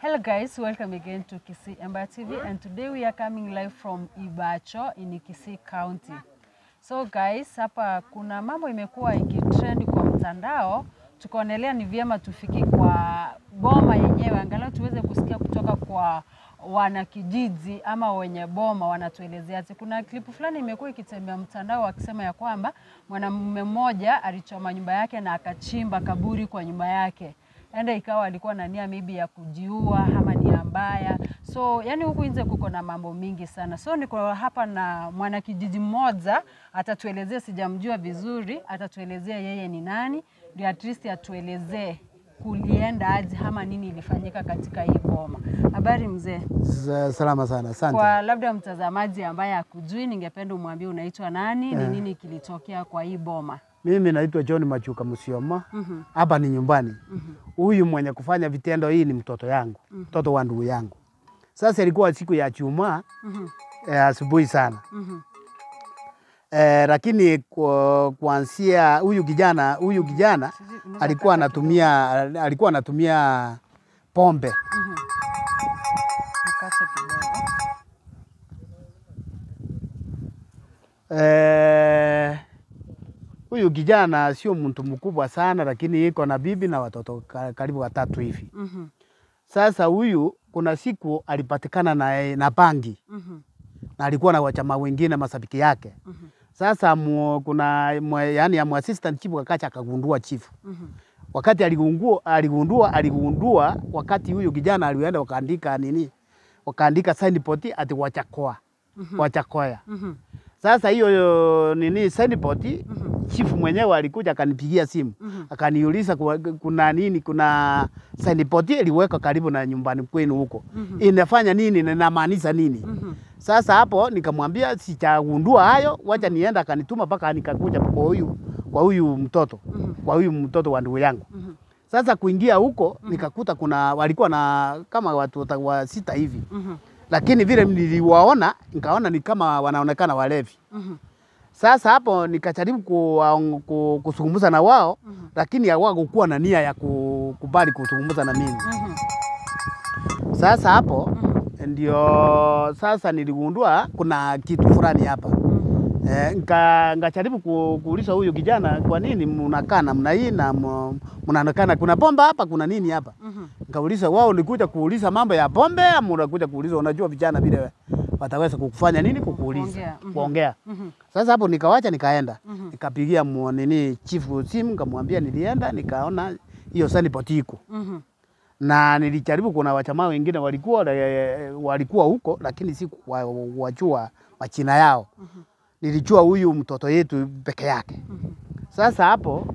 Hello guys, welcome again to Kisii Ember TV and today we are coming live from Ibacho in Kisii County. So guys, hapa kuna mambo imekuwa ikitrend kwa mtandao, tukaonelea ni vyema tufike kwa boma yenyewe angalau tuweze kusikia kutoka kwa wanakijiji ama wenye boma wanatuelezeaje. Kuna klipu fulani imekuwa ikitembea mtandao wakisema ya kwamba mwanamume mmoja alichoma nyumba yake na akachimba kaburi kwa nyumba yake enda ikawa alikuwa na nia maybe ya kujiua ama nia mbaya. So yani huku nje kuko na mambo mingi sana. So niko hapa na mwanakijiji mmoja, atatuelezea, sijamjua vizuri, atatuelezea yeye ni nani, ndio at least atuelezee kulienda aje ama nini ilifanyika katika hii boma. Habari mzee? Sa- Salama sana, asante. Kwa labda mtazamaji ambaye hakujui, ningependa umwambie unaitwa nani, ni nini kilitokea kwa hii boma. Mimi naitwa John Machuka Musioma, hapa ni nyumbani. Huyu mwenye kufanya vitendo hii ni mtoto yangu, mtoto wa ndugu yangu. Sasa ilikuwa siku ya Jumaa eh, asubuhi sana eh, lakini kwa- kuanzia huyu kijana huyu kijana alikuwa anatumia alikuwa anatumia pombe Nikate kidogo. Eh, huyu kijana sio mtu mkubwa sana, lakini iko na bibi na watoto ka- karibu watatu hivi. Mhm, Sasa huyu kuna siku alipatikana na, na bangi mhm, na alikuwa na wachama wengine masabiki yake. mhm, Sasa mu, kuna mwe, yani ya assistant chief akacha akagundua chief. mhm, Wakati aligundua aligundua aligundua wakati huyu kijana alienda wakaandika nini? Wakaandika signboard ati wachakoa. Wachakoya. mhm, Sasa hiyo yo, nini signboard mhm, chifu mwenyewe alikuja akanipigia simu mhm. akaniuliza kuwa- kuna nini, kuna signboard iliweka karibu na nyumbani kwenu huko Mhm. inafanya nini na inamaanisha nini? Mhm. Sasa hapo nikamwambia sichagundua hayo, wacha nienda. Akanituma mpaka nikakuja kwa huyu kwa huyu mtoto Mhm. kwa huyu mtoto wa ndugu yangu. Mhm. Sasa kuingia huko nikakuta kuna walikuwa na kama watu wata- wa sita hivi, Mhm. lakini vile niliwaona nikaona ni kama wanaonekana walevi. Mhm. Sasa hapo nikajaribu ku, ku, kuzungumza na wao Mhm. lakini hawakukuwa na nia ya kukubali kuzungumza na mimi. Mhm. Sasa hapo Mhm. ndio sasa niligundua kuna kitu fulani hapa Mhm. e, nika, nikajaribu ku, kuuliza huyu kijana, kwa nini mnakaa namna hii na mu- mnaonekana kuna pombe hapa, kuna nini hapa? Mhm. Nikauliza wao, nikuja kuuliza mambo ya pombe ama unakuja kuuliza, unajua vijana vile wataweza kukufanya nini, kukuuliza Kuongea, mhm. kuongea. Mhm. Sasa hapo nikawacha nikaenda Mhm. nikapigia mu- nini chifu simu nikamwambia nilienda nikaona hiyo signboard iko Mhm. na nilijaribu, kuna wachamaa wengine walikuwa eh, walikuwa huko, lakini si wa- wajua majina yao. Mhm. Nilijua huyu mtoto yetu peke yake. Mhm. Sasa hapo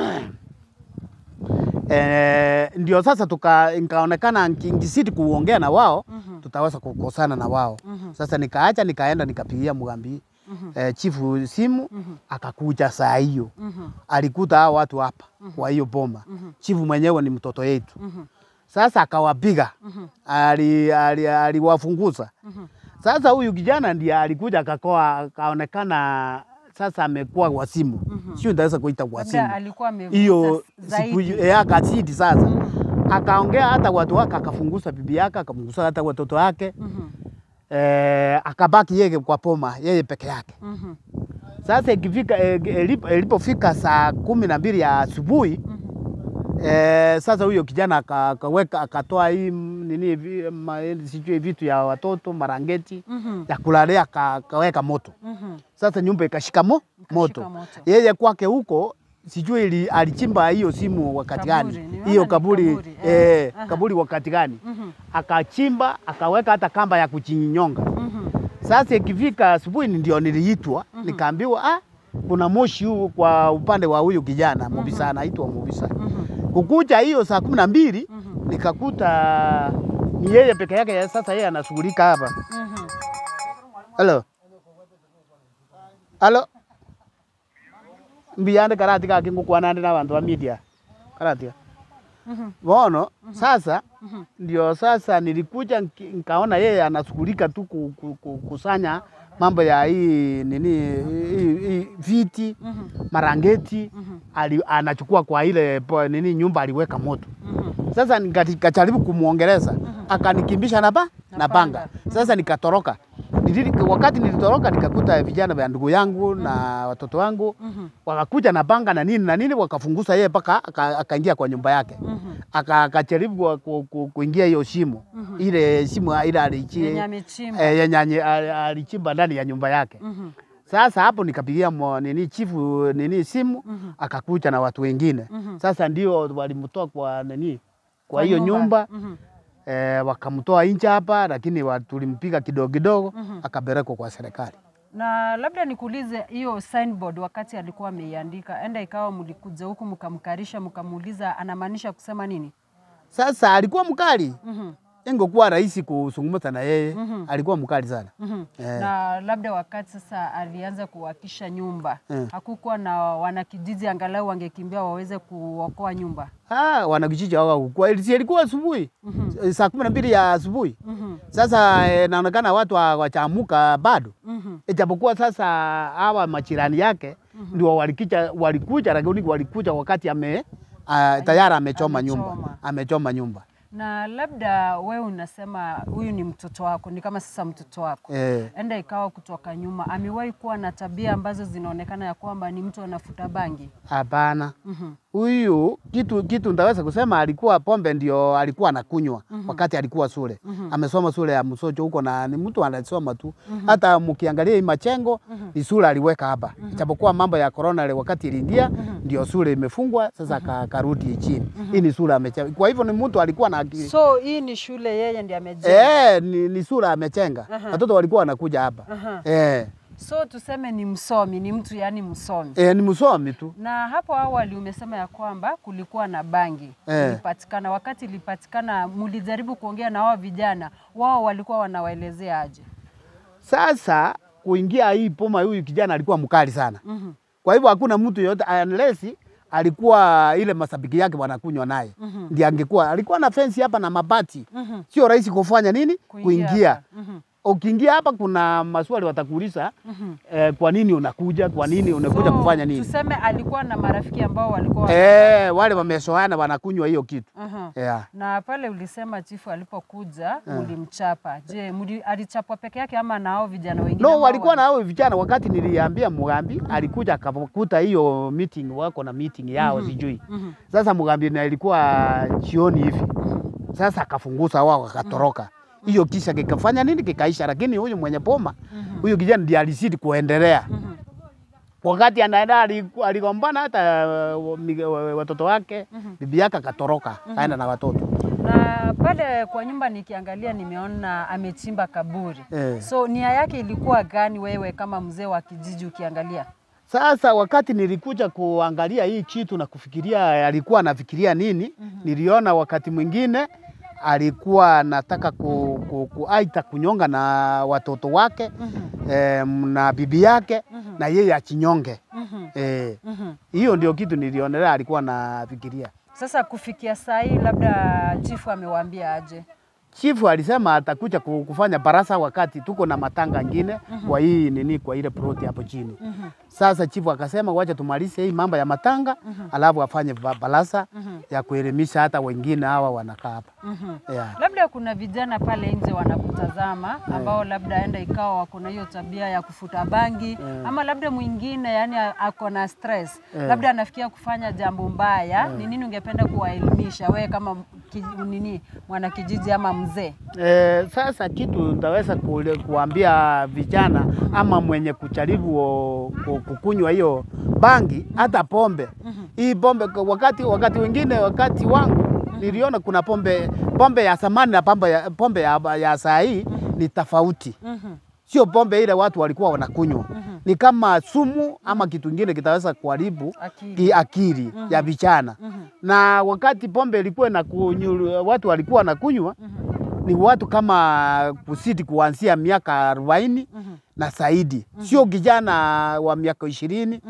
eh, ndio sasa tuka nikaonekana nkizidi kuongea na wao Mhm. tutaweza kukosana na wao. Mhm. Sasa nikaacha nikaenda nikapigia Mugambi Mhm. eh, chifu simu Mhm. akakuja saa hiyo Mhm. alikuta hao watu hapa kwa hiyo boma. Mhm. Chifu mwenyewe ni mtoto yetu. Mhm. Sasa akawapiga, Mhm. ali- ali- aliwafunguza. Mhm. Sasa huyu kijana ndiye alikuja akakoa, akaonekana sasa amekuwa wasimu, Mhm. sio ndaweza kuita Labda wasimu alikuwa amevuta hiyo zaidi. siku hiyo eh, akazidi sasa, Mhm. akaongea hata watu wake, akafunguza bibi yake, akafunguza hata watoto wake Mhm. eh, akabaki yeye kwa poma, yeye peke yake. Mhm. Sasa ikifika eh, ilipo- ilipofika saa kumi na mbili ya asubuhi Mhm. Eh, sasa huyo kijana aka- akaweka akatoa hii m- nini vi- ma- sijui vitu ya watoto marangeti Mhm. ya kulalia aka- akaweka moto. Mhm. Sasa nyumba ikashika mo, moto. moto. Yeye kwake huko sijui ili, alichimba hiyo simu wakati Kaburi, gani nimeona hiyo ni kaburi, kaburi, eh, eh, aha. kaburi wakati gani Mhm. akachimba akaweka hata kamba ya kuchinyonga. Mhm. Sasa ikifika asubuhi ndio niliitwa nikaambiwa, ah, kuna moshi huu kwa upande wa huyu kijana Mubisa, anaitwa Mubisa Mhm. kukucha hiyo saa kumi na mbili Mhm. nikakuta ni yeye peke yake. Sasa yeye anashughulika hapa. Mhm. Halo, halo, mbiyande karati kake ngukwanande na bantu ba media karati Mhm. bono. Sasa Mhm. ndio sasa nilikuja nki- nikaona yeye anashughulika tu ku- ku- ku- kusanya mambo ya hii nini hii, hii viti Mhm. marangeti Mhm. ali, anachukua kwa ile po, nini nyumba aliweka moto. Mhm. Sasa nikajaribu kumwongeleza akanikimbisha na, ba, Na na panga. panga. Sasa nikatoroka. Nilili, wakati nilitoroka nikakuta vijana vya ndugu yangu na watoto wangu Mhm. wakakuja na panga na nini na nini, wakafungusa yeye mpaka aka- akaingia kwa nyumba yake Mhm. Aka- akajaribu ku, ku, ku, kuingia hiyo shimo Mhm. ile shimo ile alichi Yenye amechimba. eh, yenye ali- ali- alichimba ndani ya nyumba yake. Mhm. Sasa hapo nikapigia mo, nini chifu nini simu Mhm. akakuja na watu wengine Mhm. sasa ndio walimtoa kwa nini kwa Kwa hiyo nyumba Mhm. eh, wakamtoa nje hapa, lakini wa- tulimpiga kidogo kidogo Mhm. akapelekwa kwa serikali. Na labda nikuulize hiyo signboard wakati alikuwa ameiandika, enda ikawa mlikuja huku mkamkarisha mkamuuliza anamaanisha kusema nini? Sasa alikuwa mkali, Mhm. ingekuwa rahisi kuzungumza na yeye Mhm. alikuwa mkali sana. Mhm. Eh. Na labda wakati sasa alianza kuwakisha nyumba Eh. hakukuwa na wanakijiji angalau wangekimbia waweze kuokoa nyumba. Ah, wanakijiji hawakukua, Ilisi- ilikuwa asubuhi Mhm. saa kumi na mbili ya asubuhi. Mhm. Sasa eh, naonekana watu hawajaamka bado, Mhm. ijapokuwa sasa hawa majirani yake ndio walikuja, walikuja lakini walikuja wakati ame uh, tayari amechoma nyumba, Amechoma. amechoma nyumba Na labda wewe unasema huyu ni mtoto wako, ni kama sasa mtoto wako eh. enda ikawa kutoka nyuma, amewahi kuwa na tabia ambazo zinaonekana ya kwamba ni mtu anafuta bangi. Hapana, Mhm. huyu kitu kitu ndaweza kusema alikuwa pombe ndio alikuwa anakunywa wakati alikuwa shule. Amesoma shule ya Msocho huko na ni mtu anasoma tu. Hata mkiangalia hii machengo ni shule aliweka hapa. Ijapokuwa mambo ya corona ile wakati iliingia ndio shule imefungwa sasa aka- akarudi chini. Hii ni shule amechenga. Kwa hivyo ni mtu alikuwa na akili. So hii ni shule yeye ndiye amejenga. Eh, ni, ni shule amechenga. Aha. Watoto walikuwa wanakuja hapa. Aha. Eh, So tuseme ni msomi, ni mtu yani msomi. eh, ni msomi tu. Na hapo awali umesema ya kwamba kulikuwa na bangi Eh. ilipatikana. Wakati ilipatikana, mulijaribu kuongea na wao vijana, wao walikuwa wanawaelezea aje? Sasa kuingia hii poma, huyu kijana alikuwa mkali sana. Mhm. Kwa hivyo hakuna mtu yoyote unless alikuwa ile masabiki yake wanakunywa naye Mhm. ndiye angekuwa. Alikuwa na fensi hapa na mabati, Mhm. sio rahisi kufanya nini kuingia. hapa. Mhm. Ukiingia hapa kuna maswali watakuuliza Mhm. eh, kwa nini unakuja, kwa nini unakuja So, kufanya nini? Tuseme alikuwa na marafiki ambao walikuwa Eh, wale wamesoana wanakunywa hiyo kitu Aha. yeah. Na pale ulisema chifu alipokuja mulimchapa. Je, muli, alichapwa peke yake ama na hao vijana wengine? No, ambao walikuwa na wali- hao vijana. Wakati niliambia Mugambi, alikuja akakuta hiyo meeting, wako na meeting yao sijui. Mhm. Sasa Mugambi na ilikuwa jioni hivi, sasa akafungusa wao akatoroka. Hiyo kisha kikafanya nini, kikaisha. Lakini huyu mwenye poma huyu kijana ndiye alizidi kuendelea. Mhm. Wakati anaenda aliku- aligombana hata uh, mi- wa- watoto wake, bibi yake akatoroka, kaenda na watoto Na pale kwa nyumba nikiangalia nimeona amechimba kaburi. eh. So nia yake ilikuwa gani wewe kama mzee wa kijiji ukiangalia? Sasa wakati nilikuja kuangalia hii kitu na kufikiria alikuwa anafikiria nini, niliona wakati mwingine alikuwa anataka ku, ku, ku, aita kunyonga na watoto wake eh, na bibi yake na yeye achinyonge Mhm. eh, Mhm. hiyo ndio kitu nilionelea alikuwa anafikiria. Sasa kufikia saa hii labda chifu amewaambia aje? Chifu alisema atakuja ku- kufanya barasa wakati tuko na matanga ngine kwa hii nini, kwa ile ploti hapo chini. Mhm. Sasa chifu akasema wacha tumalize hii mambo ya matanga alafu afanye ba- barasa ya kuelimisha hata wengine hawa wanakaa hapa Mhm. yeah. Labda kuna vijana pale nje wanakutazama ambao labda enda ikawa wako na hiyo tabia ya kufuta bangi ama labda mwingine yani a- ako na stress labda anafikia kufanya jambo mbaya. Ni nini ungependa kuwaelimisha wewe kama ki, nini mwana kijiji ama mzee? E, sasa kitu ntaweza kule- kuambia vijana ama mwenye kujaribu o- ku- kukunywa hiyo bangi hata pombe hii pombe kwa wakati wakati wengine wakati wangu niliona kuna pombe pombe ya zamani na pombe ya, pombe ya, ya saa hii ni tofauti Mhm. sio pombe ile watu walikuwa wanakunywa ni kama sumu ama kitu kingine kitaweza kuharibu Akili. ki akili ya vijana na wakati pombe ilikuwa na watu walikuwa wanakunywa ni watu kama kusidi kuanzia miaka arobaini na zaidi, sio kijana wa miaka ishirini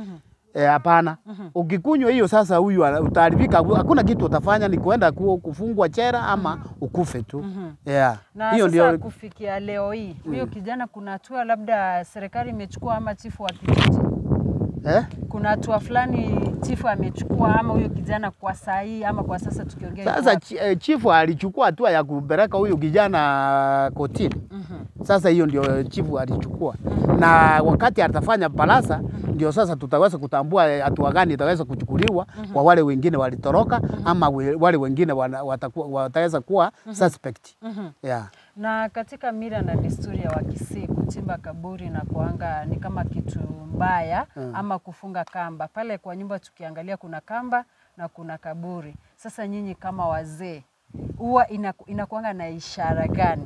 Eh, hapana. Ukikunywa hiyo sasa, huyu ana- utaharibika, hakuna kitu utafanya, ni kuenda ku- kufungwa chera ama ukufe tu. Yeah. Na Hiyo sasa ndio kufikia leo hii huyo kijana, kuna hatua labda serikali imechukua ama chifu wa kijiji, eh? kuna hatua fulani chifu amechukua ama huyo kijana kwa saa hii ama kwa sasa tukiongea yuko Sasa wapi? chi- eh, chifu alichukua hatua ya kupeleka huyu kijana kotini. Sasa hiyo ndio chifu alichukua, na wakati atafanya balasa, ndio sasa tutaweza kutambua eh, hatua gani itaweza kuchukuliwa kwa wale wengine walitoroka ama we- wale wengine wana- watakuwa- wataweza kuwa suspect. Yeah. Na katika mila na desturi ya Wakisii kuchimba kaburi na kuanga ni kama kitu mbaya ama kufunga kamba. Pale kwa nyumba tukiangalia kuna kamba na kuna kaburi. Sasa nyinyi kama wazee huwa inaku- inakuanga na ishara gani?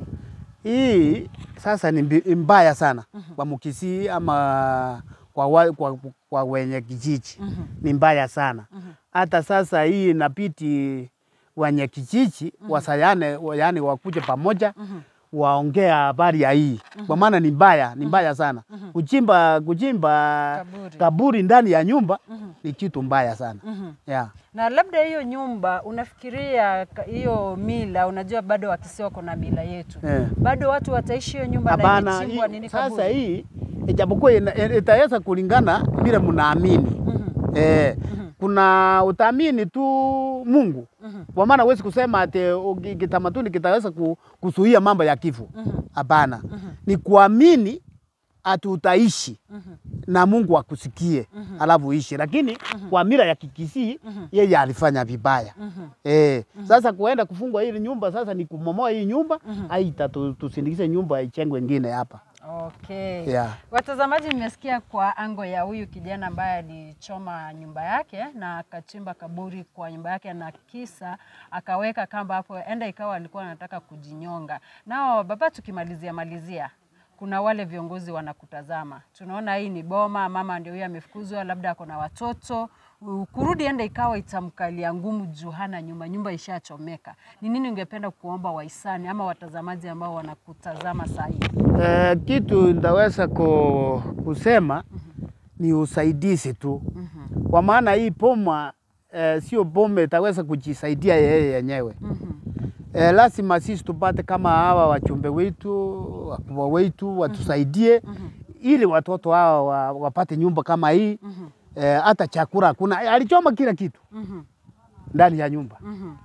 Hii sasa ni mbi- mbaya sana kwa Mkisii ama kwa, wa, kwa, kwa wenye kijiji ni mbaya sana. Hata sasa hii inabidi wenye kijiji wasayane, yani wakuje pamoja waongea habari ya hii kwa maana ni mbaya, ni mbaya sana. Kuchimba kuchimba Kaburi. kaburi ndani ya nyumba ni kitu mbaya sana yeah. Na labda hiyo nyumba unafikiria ka- hiyo mila, unajua bado Wakisii wako na mila yetu Eh. bado watu wataishi hiyo nyumba na Hapana, imechimbwa hii- nini sasa kaburi? hii ijapokuwa ina- ina- itaweza kulingana vile mnaamini. Eh, kuna utaamini tu Mungu kwa maana huwezi kusema ati uki- kitamaduni kitaweza ku- kuzuia mambo ya kifo. Hapana, ni kuamini ati utaishi na Mungu akusikie alafu uishi, lakini kwa mila ya Kikisii yeye alifanya vibaya eh. Sasa kuenda kufungwa hili nyumba sasa ni kumomoa hii nyumba aita tu- tusindikize nyumba ichengwe ingine hapa Okay. yeah. Watazamaji, mmesikia kwa ango ya huyu kijana ambaye alichoma nyumba yake na akachimba kaburi kwa nyumba yake na kisa akaweka kamba hapo, enda ikawa alikuwa anataka kujinyonga. Nao baba, tukimalizia malizia, kuna wale viongozi wanakutazama, tunaona hii ni boma, mama ndio huyo amefukuzwa, labda ako na watoto U- kurudi, enda ikawa itamkalia ngumu juu hana nyumba, nyumba ishachomeka. Ni nini ungependa kuomba wahisani ama watazamaji ambao wanakutazama saa hii? Eh, kitu ndaweza ku, kusema ni usaidizi tu kwa maana hii boma eh, sio boma itaweza kujisaidia yeye yenyewe eh, lazima sisi tupate kama hawa wachumbe wetu wakubwa wetu watusaidie ili watoto hawa wa, wapate nyumba kama hii eh, hata chakula hakuna. Alichoma kila kitu ndani ya nyumba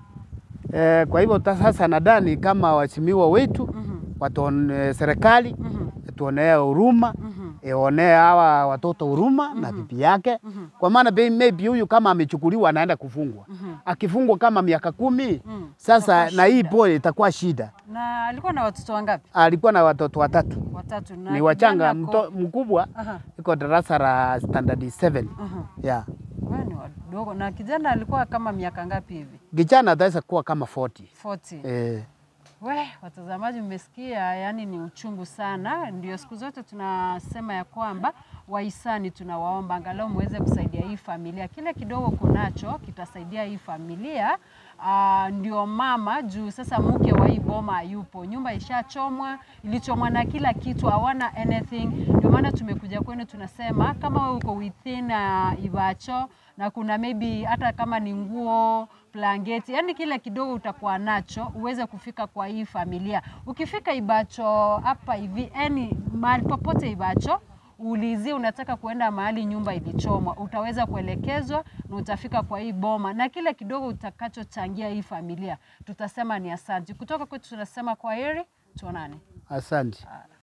eh, kwa hivyo ta- sasa nadhani kama waheshimiwa wetu watuone, serikali tuonee huruma ionee hawa watoto huruma na bibi yake, kwa maana be- maybe huyu kama amechukuliwa anaenda kufungwa, akifungwa kama miaka kumi sasa, Itakuwa na hii shida. boy itakuwa shida. Na alikuwa na watoto wangapi? Alikuwa na watoto watatu, Watatu. Na ni wachanga. kijana ako- Mto, mkubwa Aha, iko darasa la standard 7 aha. yeah. Wewe ni wadogo. Na kijana alikuwa kama miaka ngapi hivi? Kijana ataweza kuwa kama 40 40. eh. We, watazamaji mmesikia, yani ni uchungu sana. Ndio siku zote tunasema ya kwamba wahisani tunawaomba angalau muweze kusaidia hii familia, kile kidogo kunacho kitasaidia hii familia. Uh, ndio mama juu sasa mke wa hii boma hayupo, nyumba ishachomwa, ilichomwa na kila kitu, hawana anything. Ndio maana tumekuja kwenu, tunasema kama wewe uko within uh, Ivacho na kuna maybe hata kama ni nguo blanketi, yani kile kidogo utakuwa nacho uweze kufika kwa hii familia. Ukifika Ibacho hapa hivi, yani mahali popote Ibacho uulizie unataka kuenda mahali nyumba ilichomwa, utaweza kuelekezwa na utafika kwa hii boma, na kile kidogo utakachochangia hii familia tutasema ni asante. Kutoka kwetu tunasema kwa heri, tuonane. Asante.